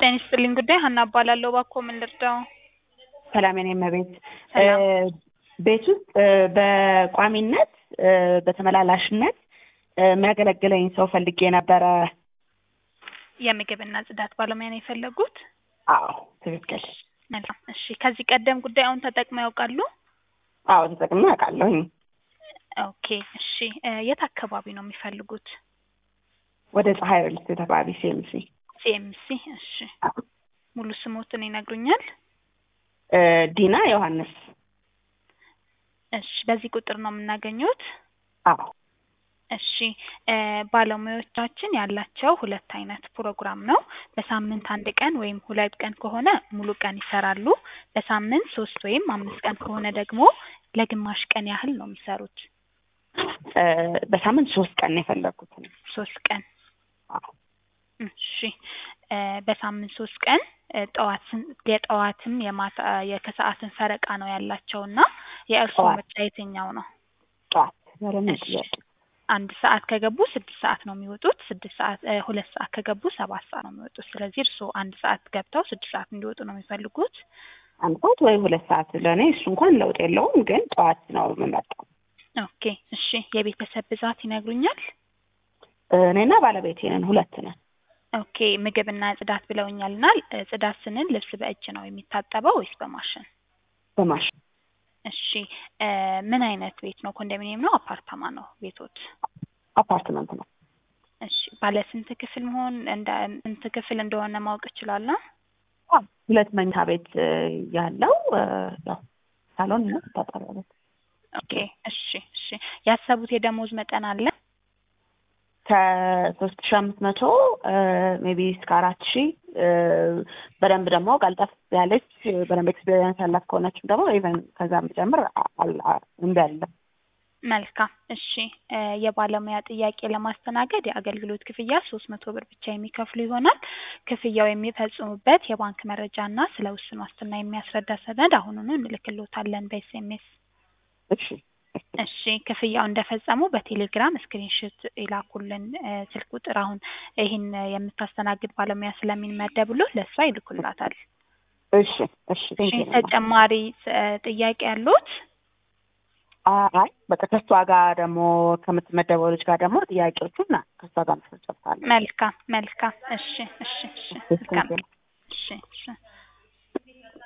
ጤና ይስጥልኝ ጉዳይ ሀና እባላለሁ። እባክዎ ምን ልርዳው? ሰላም የኔ እመቤት። ሰላም። ቤት ውስጥ በቋሚነት በተመላላሽነት የሚያገለግለኝ ሰው ፈልጌ ነበረ። የምግብና ጽዳት ባለሙያ ነው የፈለጉት? አዎ ትክክል። መልካም። እሺ ከዚህ ቀደም ጉዳዩን ተጠቅመው ያውቃሉ? አዎ ተጠቅሜ አውቃለሁኝ። ኦኬ እሺ እ የት አካባቢ ነው የሚፈልጉት? ወደ ፀሐይ ሪል ስቴት አካባቢ ሲኤምሲ። ሲኤምሲ። እሺ ሙሉ ስሞትን ይነግሩኛል? እ ዲና ዮሐንስ። እሺ በዚህ ቁጥር ነው የምናገኙት? አዎ እሺ እ ባለሙያዎቻችን ያላቸው ሁለት አይነት ፕሮግራም ነው። በሳምንት አንድ ቀን ወይም ሁለት ቀን ከሆነ ሙሉ ቀን ይሰራሉ። በሳምንት ሶስት ወይም አምስት ቀን ከሆነ ደግሞ ለግማሽ ቀን ያህል ነው የሚሰሩት። እ በሳምንት ሶስት ቀን ነው የፈለግኩት። ሶስት ቀን አዎ እሺ እ በሳምንት ሶስት ቀን እ ጠዋትን የጠዋትም የማታ የከሰዓትን ፈረቃ ነው ያላቸው እና የእርስዎ ጠዋት። ምርጫ የትኛው ነው? ጠዋት ዛሬ እሺ ጥያቄ አንድ ሰዓት ከገቡ ስድስት ሰዓት ነው የሚወጡት። ስድስት ሰዓት እ ሁለት ሰዓት ከገቡ ሰባት ሰዓት ነው የሚወጡት። ስለዚህ እርስዎ አንድ ሰዓት ገብተው ስድስት ሰዓት እንዲወጡ ነው የሚፈልጉት? አንድ ሰዓት ወይ ሁለት ሰዓት ለእኔ እሱ እንኳን ለውጥ የለውም፣ ግን ጠዋት ነው የምመጣው። ኦኬ እሺ የቤተሰብ ብዛት ይነግሩኛል? እኔና ባለቤቴ ነን፣ ሁለት ነን። ኦኬ ምግብና ጽዳት ብለውኛልና እ ጽዳት ስንል ልብስ በእጅ ነው የሚታጠበው ወይስ በማሽን? በማሽን እሺ እ ምን አይነት ቤት ነው? ኮንዶሚኒየም ነው? አፓርታማ ነው ቤቶት? አፓርትመንት ነው። እሺ ባለ ስንት ክፍል መሆን እንደ ስንት ክፍል እንደሆነ ማወቅ እችላለሁ? አዎ፣ ሁለት መኝታ ቤት እ ያለው እ ያው ሳሎን እና መታጠቢያ ቤት ኦኬ እሺ እሺ ያሰቡት የደሞዝ መጠን አለ? ከሶስት ሺ አምስት መቶ ሜቢ እስከ አራት ሺ በደንብ ደግሞ ቀልጠፍ ያለች በደንብ ኤክስፔሪንስ ያላት ከሆነችም ደግሞ ኢቨን ከዛም ጨምር እምቢ አለ። መልካም እሺ እ የባለሙያ ጥያቄ ለማስተናገድ የአገልግሎት ክፍያ ሶስት መቶ ብር ብቻ የሚከፍሉ ይሆናል። ክፍያው የሚፈጽሙበት የባንክ መረጃ እና ስለ ውስን ዋስትና የሚያስረዳ ሰነድ አሁኑኑ እንልክልዎታለን በኤስኤምኤስ። እሺ እሺ ክፍያው እንደፈጸሙ በቴሌግራም ስክሪንሾት ይላኩልን። እ ስልክ ቁጥር አሁን ይህን የምታስተናግድ ባለሙያ ስለሚመደብሎት ለእሷ ይልኩላታል። እሺ እሺ እሺ ቴንክ ዩ ተጨማሪ እ ጥያቄ ያሉት? አይ በቃ ከእሷ ጋር ደግሞ ከምትመደበው ልጅ ጋር ደግሞ ጥያቄዎቹን ና ከእሷ ጋር መስረት ጨርሳለሁ። መልካም መልካም እሺ እሺ እሺ መልካም እሺ እሺ